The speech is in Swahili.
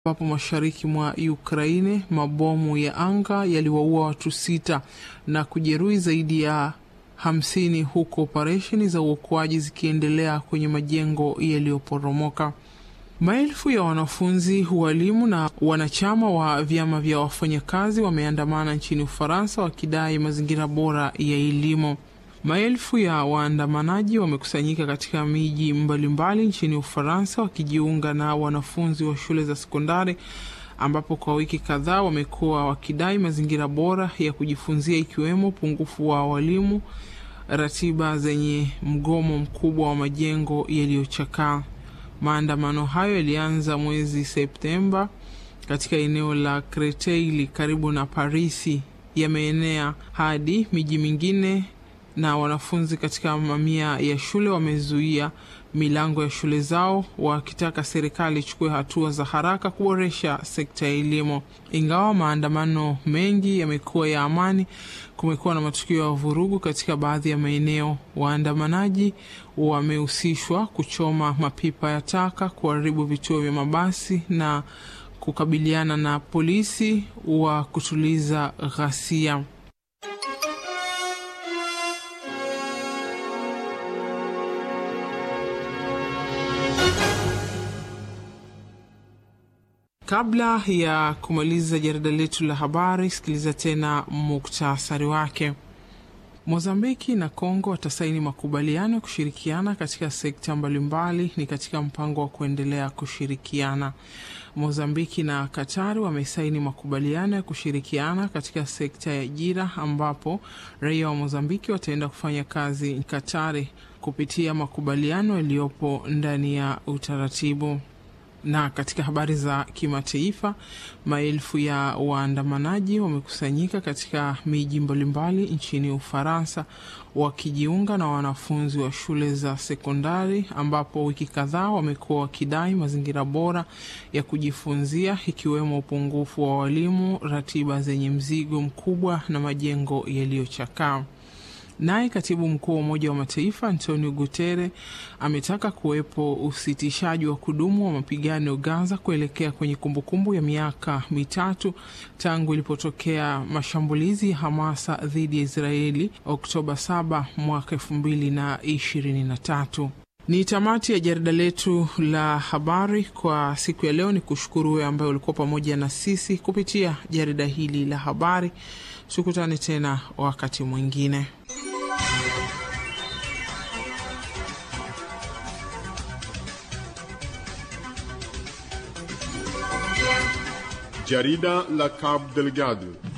ambapo mashariki mwa Ukraine mabomu ya anga yaliwaua watu sita na kujeruhi zaidi ya hamsini huku operesheni za uokoaji zikiendelea kwenye majengo yaliyoporomoka. Maelfu ya wanafunzi, walimu na wanachama wa vyama vya wafanyakazi wameandamana nchini Ufaransa wakidai mazingira bora ya elimu. Maelfu ya waandamanaji wamekusanyika katika miji mbalimbali nchini Ufaransa wakijiunga na wanafunzi wa shule za sekondari ambapo kwa wiki kadhaa wamekuwa wakidai mazingira bora ya kujifunzia ikiwemo upungufu wa walimu, ratiba zenye mgomo mkubwa wa majengo yaliyochakaa. Maandamano hayo yalianza mwezi Septemba katika eneo la Kreteili karibu na Parisi, yameenea hadi miji mingine na wanafunzi katika mamia ya shule wamezuia milango ya shule zao wakitaka serikali ichukue hatua za haraka kuboresha sekta ya elimu. Ingawa maandamano mengi yamekuwa ya amani, kumekuwa na matukio ya vurugu katika baadhi ya maeneo. Waandamanaji wamehusishwa kuchoma mapipa ya taka, kuharibu vituo vya mabasi na kukabiliana na polisi wa kutuliza ghasia. Kabla ya kumaliza jarida letu la habari, sikiliza tena muktasari wake. Mozambiki na Kongo watasaini makubaliano ya kushirikiana katika sekta mbalimbali, ni katika mpango wa kuendelea kushirikiana. Mozambiki na Katari wamesaini makubaliano ya kushirikiana katika sekta ya ajira, ambapo raia wa Mozambiki wataenda kufanya kazi Katari kupitia makubaliano yaliyopo ndani ya utaratibu na katika habari za kimataifa, maelfu ya waandamanaji wamekusanyika katika miji mbalimbali nchini Ufaransa wakijiunga na wanafunzi wa shule za sekondari, ambapo wiki kadhaa wamekuwa wakidai mazingira bora ya kujifunzia, ikiwemo upungufu wa walimu, ratiba zenye mzigo mkubwa na majengo yaliyochakaa. Naye katibu mkuu wa Umoja wa Mataifa Antonio Guterres ametaka kuwepo usitishaji wa kudumu wa mapigano Gaza kuelekea kwenye kumbukumbu ya miaka mitatu tangu ilipotokea mashambulizi ya Hamasa dhidi ya Israeli Oktoba 7 mwaka 2023. Ni tamati ya jarida letu la habari kwa siku ya leo. Ni kushukuru wewe ambaye ulikuwa pamoja na sisi kupitia jarida hili la habari. Tukutane tena wakati mwingine. Jarida la Cabo Delgado